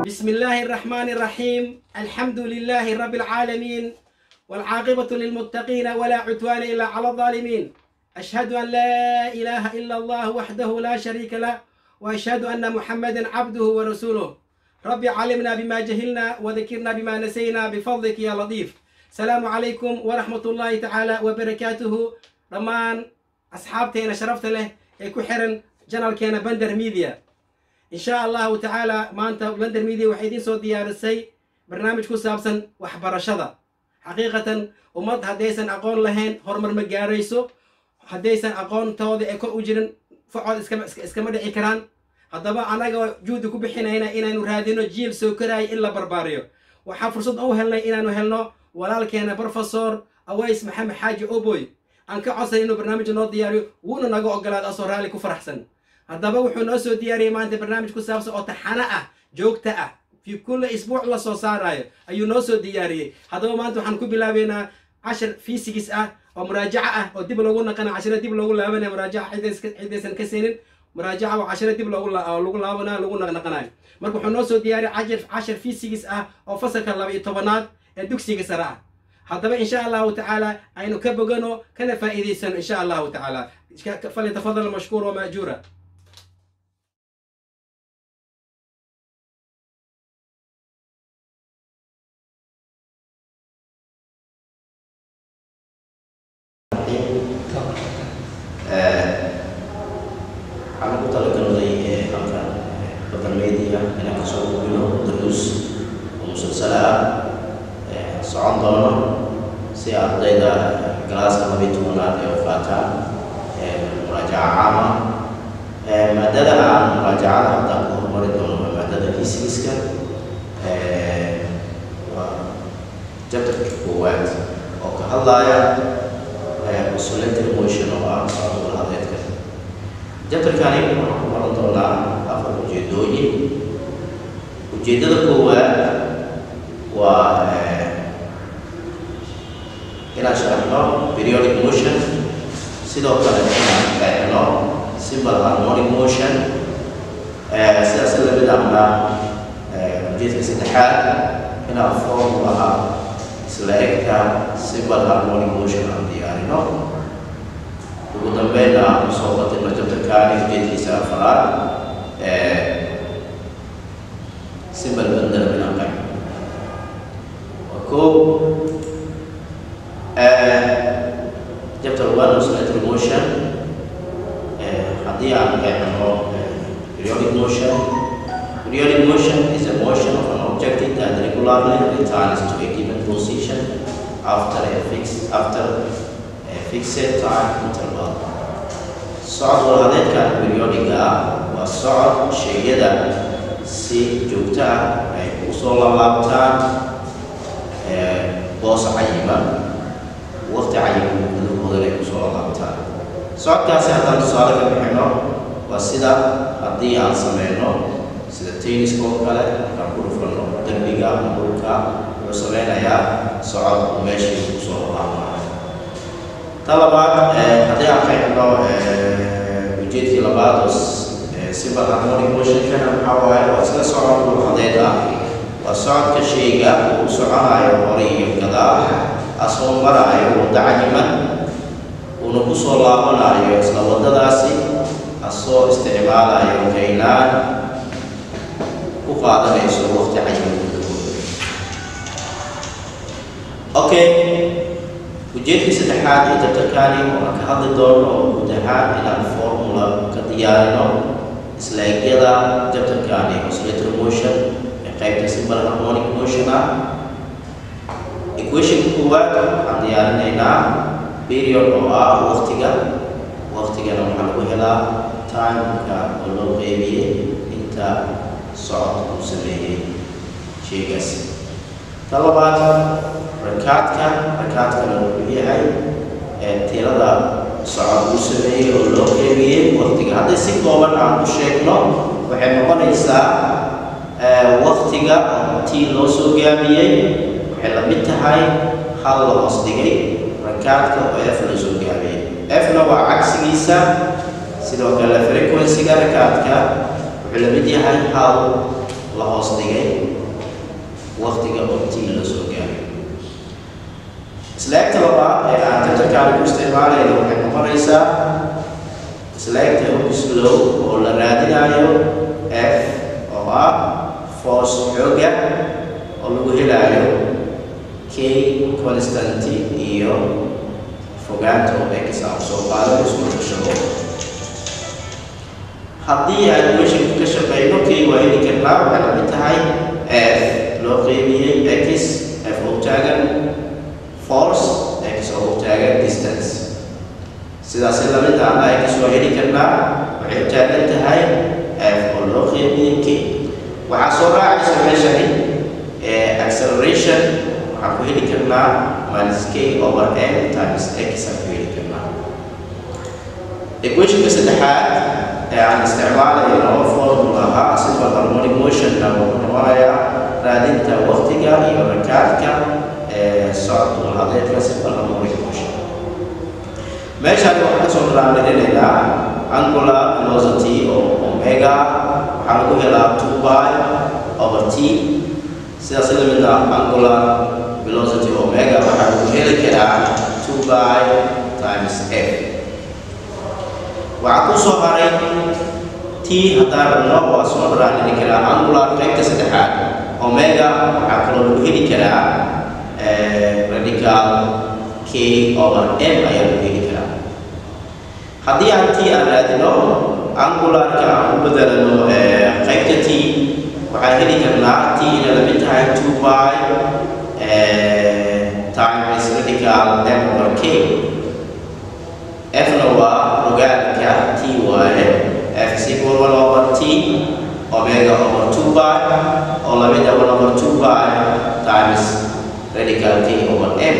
بسم الله الرحمن الرحيم الحمد لله رب العالمين والعاقبة للمتقين ولا عدوان إلا على الظالمين أشهد أن لا إله إلا الله وحده لا شريك له وأشهد أن محمدا عبده ورسوله ربي علمنا بما جهلنا وذكرنا بما نسينا بفضلك يا لطيف السلام عليكم ورحمة الله تعالى وبركاته رمان أصحابتنا شرفت له يكو حرن جنرال كينا بندر ميديا in sha allahu tacaala maanta bender media waxay idiin soo diyaarisay barnaamij ku saabsan waxbarashada xaqiiqatan ummad haddaysan aqoon lahayn horumar ma gaarayso haddaysan aqoontooda ee kor u jirin facood iskama dhici karaan haddaba annaga juhdi ku bixinayna inaanu raadino jiil soo koraayo in la barbaariyo waxaan fursad u helnay inaanu helno walaalkeena profesor aways maxamed xaaji oboy aan ka codsan inuu barnaamij noo diyaariyo wuuna naga ogolaada asoo raalli ku faraxsan haddaba wuxuu noo soo diyaariyey maanta barnaamij ku saabsan oo taxano ah joogta ah fi kulli isbuuc la soo saarayo ayuu noo soo diyaariyey haddaba maanta waxaan ku bilaabeynaa cashar fiisigis ah oo muraajaco ah oo dib loogu naqana cashiro dib loogu laabanaya muraajaca ciddaysan ka senin muraajaca waa cashiro dib loogu lagu laabanayo lagu naqnaqanayo marka wuxuu noo soo diyaariyay cashar cashar fiisigis ah oo fasalka laba iyo tobanaad ee dugsiga sare ah haddaba insha allahu tacaala aynu ka bogano kana faa'iidaysano insha allahu tacaala falyatafadal mashkuur wamaajuura waxaan ugu talagalnay halkan badan media inaan kasoo gudbino daruus oo musalsala ah socon doono si ardayda galaaska labiyi tobanaad ee ufaataan muraajaca caama maadada aan muraajacada haddaan ku horumari doono waa maadada fisigiska waa jabtarka koowaad oo ka hadlaya oscillator motion oo ah socodka hadeedka jabtarkani waxaan ku baran doonaa afar ujeedooyin ujeeddada koowaad waa inaan sharaxno periodic motion sidoo kale inaan qeexno simple harmonic motion sidaas lamid ahna ujeedka saddexaad inaan formulaha isla egta simple harmonic motion aan diyaarino ugu dambeynna soo qatilno jabtarkaani ujeedkiisa afaraad simple bandar inaan qeexno waa koo chapter one oscillator motion haddii aan qeexno periodic motion periodic motion is a motion of an object that regularly returns to a given position after a fixed after a fixed time interval socod walhadeedkan periodiga ah waa socod sheegyada si joogto ah ay ugu soo laalaabtaan boos cayiman waqti cayiman gudahoodan ay kusoo laalaabtaan socodkaasi haddaan tusaale ka bixino waa sida haddii aan sameyno sida tenniska oo kale markaan ku dhufano derbiga ama dhulka wuxuu sameynayaa socod uu meeshii kusoo laalaabanayo ta labaad haddii aan qeexno ujeedkii labaad oo simple harmonic motionkana maxaa waaye waa isla socod dhulhadeed ah waa socodka shayga uu soconayo hore iyo gadaal asoo marayo wadda cayiman uuna kusoo laabanayo isla waddadaasi asoo isticmaalayo kaynaan ku qaadanayso waqti cayiman gudahooda okay ujeedkii saddexaad ee jabtarkaani waan ka hadli doono oo guud ahaan inaan formula ka diyaarino islaegyada jabtarkaani oscillator motion ee qaybta simple harmonic motion ah equationka koowaad waxaan diyaarinaynaa period oo ah waqtiga waqtigana waxaa lagu helaa timeka oo loo qeybiyey inta socod uu sameeyey sheygaas ta labaad rakaadka rakaadkana wuxuu yahay tirada socod uu sameeyey oo loo qeybiyey waqtiga hadday si kooban aan u sheegno waxay noqonaysaa waqtiga tii loo soo gaabiyey waxay la mid tahay hal la hoos dhigay rakaadka oo f la soo gaabiyey fna waa cagsigiisa sidoo kale frequencyga rakaadka wuxuu la mid yahay hal la hoos dhigay waqtiga oo t la soo gaaray isleegta labaad ee aan tajarkaani ku isticmaalayno waxay noqonaysaa isleegta hobislow oo la raadinayo f oo ah force xooga oo lagu helayo k constanty iyo fogaanta oo x aan soo qaado isku shaqo haddii aan equationka ka shaqeyno k waa heli karnaa waxay la mid tahay f loo qeybiyey x f oo taagan force x oo taagan distance sidaas la mid ah x waa heli karnaa waxay u taagan tahay f oo loo qeybiyey k waxaa soo raacaysa meeshani acceleration waxaan ku heli karnaa minus k over m times x aan ku heli karnaa equationka saddexaad ee aan isticmaalayno formulaha simple harmonic motionna wuxuu noqonayaa raadinta waqtiga iyo rakaadka ee socod walhadeedka simple harmonic motion meeshaan waxaan kasoo raadinaynaa angular velocity oo omega waxaa lagu helaa two by over t sidaas la mid ah angular velocity omega waxaa lagu heli karaa two by times f waxaa ku soo haray t haddaan rabno waa soo raadini karaa angular qaybta saddexaad omega waxaa kaloo lagu heli karaa radical k over m ayaa lagu heli karaa haddii aan t aan raadino angularka aan ku bedelano qaybta t waxaan heli karnaa t ina la mid tahay two by times radical m over k fna waa ogaalka t waaye f is equal one over t omega over two by oo la mid ah one over two by times radical k over m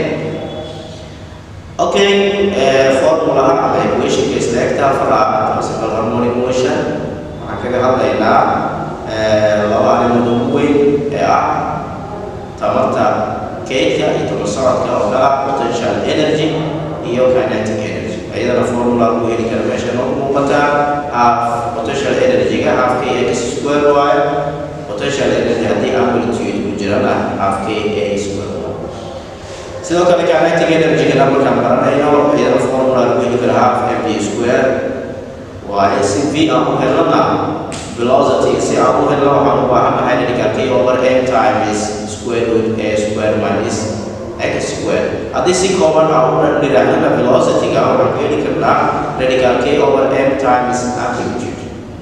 okay formulaha ama equationka isleegta faraha simple harmonic motion waxaan kaga hadlaynaa laba arrimood ugu weyn ee ah tamarta keydka iyo tamar socodka oo kala potential energy iyo kinetic energy ayadana formula lagu heli kara meesha noo muuqataa half potential energy-ga half k x square y potential energy haddii amplitude ku jirana half k a square y sidoo kale kinetic energy-gana markaan baranayno iyadana formula lagu heli kara half mv square waaye si v aan u helnana velocity si aan u helno waxaan u baahanahay radical k over m times square root a square minus x square haddii si kooban aan u dhirahnana velocity-ga waxaan ku heli karnaa radical k over m times amplitude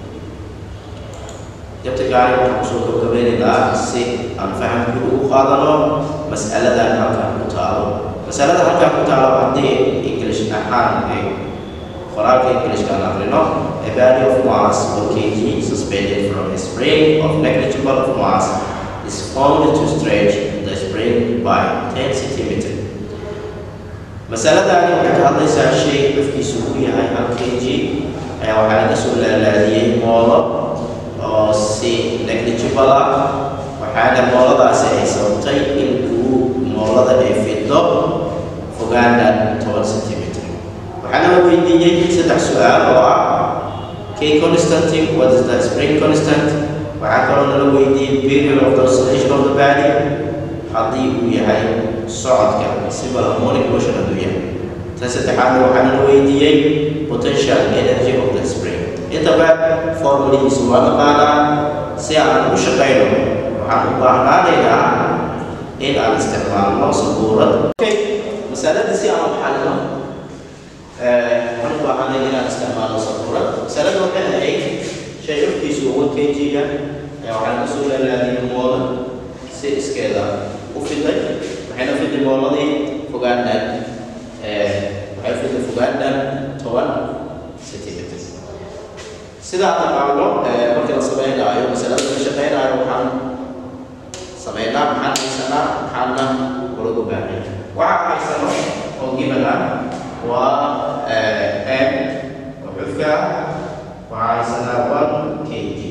jabtagaani waxaan kusoo gabagabeynaynaa si aan fahamku ugu qaadano mas'aladan halkan ku taalo masalada halkan ku taalo haddii english ahaan ay qoraalka englishka aan aqrino a value of mass per kg suspended from a spring of negligible of mass is found to stretch the spring by 10 centimeter masaladani waxay ka hadlaysaa shay cufkiisu uu yahay hal kg ayaa waxaa laga soo laalaadiyey moolo oo si negligible ah waxaana mooladaasi ay sababtay in uu moolada ay fiddo fogaana toban centimeter waxaana la weydiiyey saddex su-aal oo ah k constanty what is the spring constant waxaa kaloo nala weydiiyey period of the oscillation of the body haddii uu yahay socodka simple harmonic motion hadduu yahay tan saddexaadna waxaa nala weydiiyey potential energy of the spring intaba formulihiisu waa naqaanaa si aan u shaqayno waxaan u baahnaanaynaa in aan isticmaalno sabuurad okay masaladii si aan u xalino waxaan u baahanay inaan isticmaalno sabuurad masalada waxay ahayd shay cufkiisu one kg ah ayaa waxaan ka soo laalaadiyay moola si iskeeda u fiday waxayna fiday mooladii fogaandhan waxay fiday fogaandhan toban centimeter sidaa taqaano markii la sameynaayo masalada la shaqeynaayo waxaan sameynaa maxaan haysanaa maxaana walagu baahnay waxaan haysano oo gibana waa m oo xufka waxaa haysanaa one k g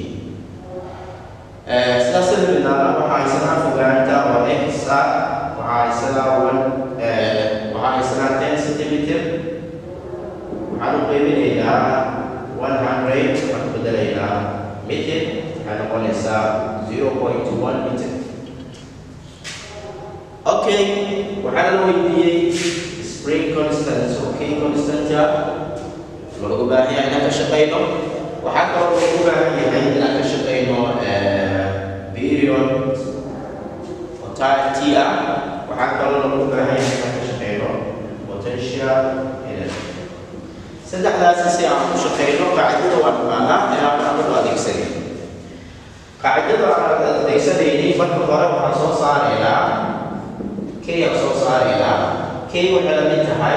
sidaas lamidnaana waxaa haysanaa fogaanta oo x ah waxaa haysanaa one waxaa haysanaa ten centimeter waxaan u qeybinaynaa one hundred waxaan ku bedelaynaa mitir waxay noqonaysaa 0.1 meter okay waxaa la weydiiyey spring constant oo k constanta loogu baahan yahay inaan ka shaqeyno waxaa kaloo loogu baahan yahay inaan ka shaqeyno period oo time t ah waxaa kaloo loogu baahan yahay inaan ka shaqeyno potential energy saddexdaasi si aan u shaqeyno qaacidada waa naqaanaa inaan anagu adeegsanin qaacidada aan adeegsanayni marka hore waxaan soo saaraynaa k aan soo saaraynaa k waxay la mid tahay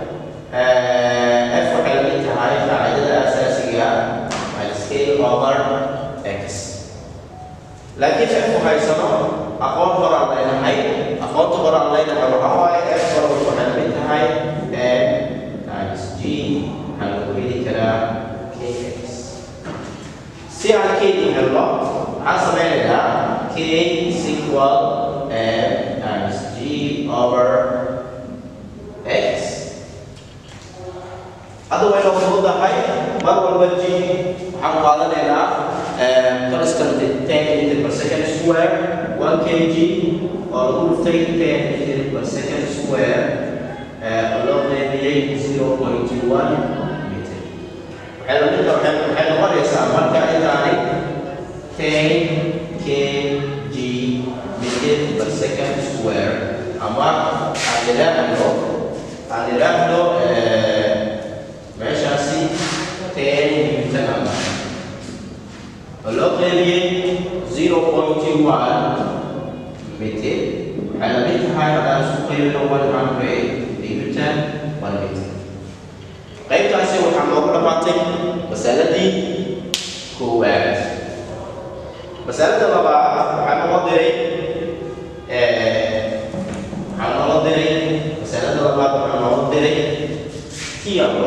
f waxay la mid tahay qaacidada asaasiga minus k over x laakiin f haysano aqoon horaan leenahay aqoonta horaan leenahay waxaa waaye f hore waxay la mid tahay m times g waxaa lagu heli karaa kx si aan k u helno waxaan sameynaynaa k is equal m times g over x hadda way noo fududahay mar walba g waxaan qaadanaynaa constant 10 meter per second square 1 kg oo lagu dhuftay 10 meter per second square oo loo qeybiyey 0.1 meter waxay la mid waxay waxay noqonaysaa marka intaani 10 kg meter per second square ama aan idhaahdo aan idhaahdo meeshaasi 10 newton ama oo loo qeybiyey 0.1 meter waxay la mid tahay haddaan isku qeybino 100 newton 1 meter qaybtaasi waxaa noogu dhammaatay masaladii koowaad masalada labaad waxaa noo diray waxaa noo diray masalada labaad waxaa noo diray tiyawa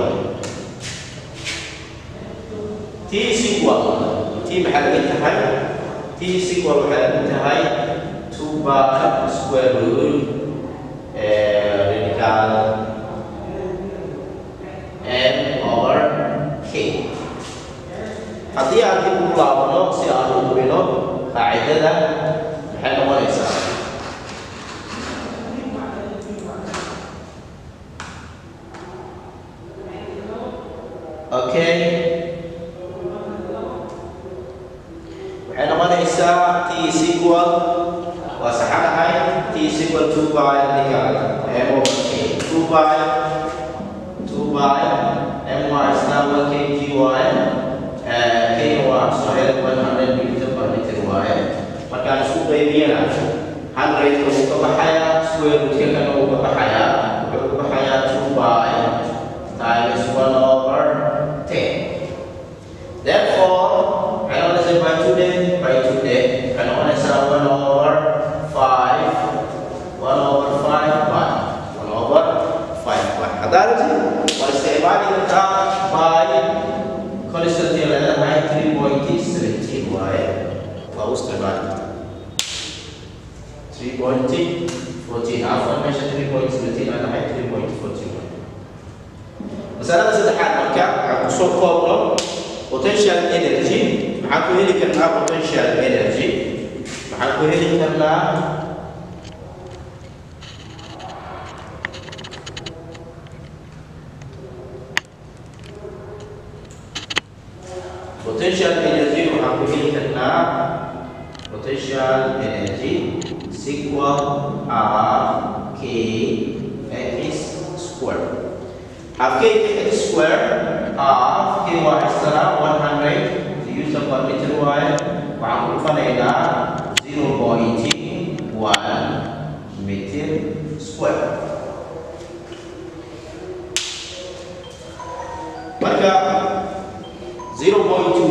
t sequal t maxaa laga tahay t sequal waxaa laga tahay two bar square root radical m over k haddii aan dib u laabano si aan u hubino qaacidada maxay noqonaysaa okay waxay noqonaysaa t is equal waa saxanahay t is equal two by radical m over k two by two by m y is now one kg y k waa soo hel one hundred meter per meter waaye markaan isku qaybiyana hundredka wuu ka baxayaa square rootka kana wuu ka baxayaa wuxuu ka baxayaa two by times one over ten therefore waxay noqonaysaa by two day by two day waxay noqonaysaa one over five one over five by one over five by haddaad waa isticmaali kartaa by constantly leedahay three point seventeen waaye waa u isticmaali kartaa three point fourteen afar meesha three point seventeen aan nahay three point fourteen masalada saddexaad marka waxaan kusoo koobno potential energy maxaan ku heli karnaa potential energy maxaan ku heli karnaa potential energy waxaan ku heli karnaa potential energy is equal r k x square half k x square half k waa extra 100 to use the per meter waaye waxaan ku dhufanaynaa 0.1 meter square marka 0.1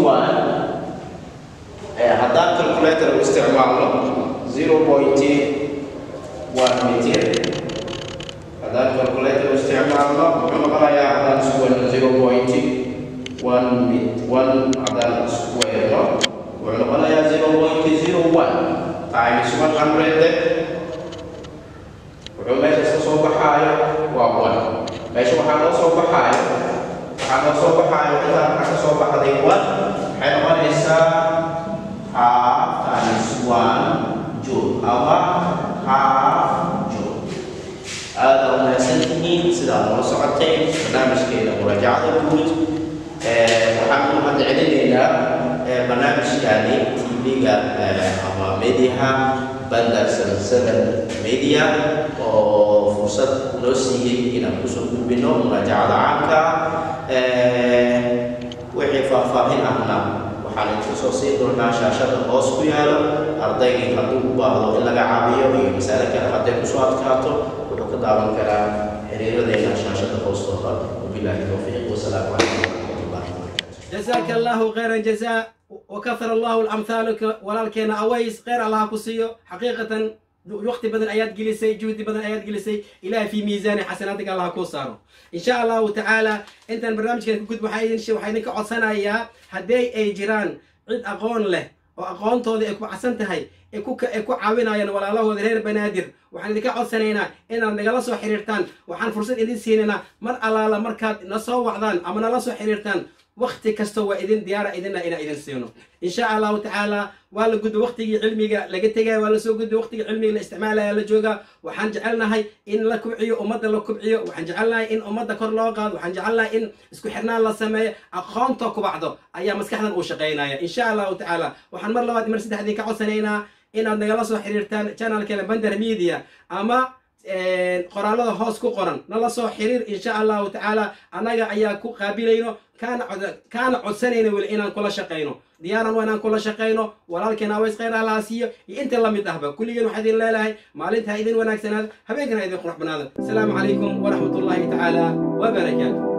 eh, haddaan calculator u isticmaalno 0.1 meter haddaan calculator u isticmaalno muxuu noqonayaa haddaan isku weyno 0.1 mit 1 haddaan isku weyno wuxuu noqonayaa 0.01 times 100 wuxuu meesha ka soo baxaayo waa 1 meesha waxaa noo soo baxaayo waxaa noo soo baxaayo intaan waxaa ka soo baxday 1 waxay noqonaysaa half times one joule ama half joule aada u mahadsantihiin sidaad nala socoteen barnaamijkeena muraajacada guud waxaan u mahad celinaynaa barnaamijkani tv-ga ama mediaha bandar seven seven media oo fursad noo siiyey inaan kusoo gudbino muraajacada caamka wixii faahfaahin ahna waxaan idinku soo siin doonaa shaashada hoos ku yaalo ardaygii hadduu u baahdo in laga caabiyo iyo masale kale hadday kusoo adkaato wuxuu ka daawan karaa xiriiradeena shaashada hoostooda wabilaahi towfiiq wasalaamu calaykum waraxmatullahi wabarakaatu جزاك الله خيرا جزاء وكثر الله الامثال ولكن اويس غير الله كسيو حقيقه وقت بدن ايات جلسي جهد بدن ايات جلسي الى في ميزان حسناتك الله كوسارو ان شاء الله تعالى انت البرنامج كان كنت وحايدين شيء وحايدين كعصنا يا هدي اي جيران عد اقون له واقون تودي اكو حسنتهي اكو اكو caawinayaan walaalahooda reer banaadir waxaan idinka codsanaynaa inaad nagala soo xiriirtaan waxaan fursad idin siinaynaa mar allaala markaad na soo wacdaan ama nala soo xiriirtaan وقت كستو وإذن ديارة إذن إلى إذن سينو إن شاء الله تعالى ولا قد وقت علمي لقيتها ولا سو قد وقت علمي الاستعمال على جوجا وحن جعلنا هاي إن لكم عيو أمد لكم عيو وحن جعلنا إن أمد كر لاقاد وحن جعلنا إن اسكو حرنا الله سماية أخانتك بعضه أيام مسكحنا وشقينا إن شاء الله تعالى وحن مر لواد مرسد هذيك عسنينا إن عندنا جلسوا حريرتان channel كلا بندر ميديا أما qoraalada hoos ku qoran nala soo xiriir insha allahu tacaala annaga ayaa ku qaabilayno kaana codsanayna weli inaan kula shaqayno diyaaran waa inaan kula shaqayno walaalkeena aways khayr allaha siiyo iyo inta la mid ahba kulligeen waxaa idin leelahay maalinta idin wanaagsanaada habeenkana idin qurux banaada asalaamu calaykum waraxmatullahi tacaala wabarakaatu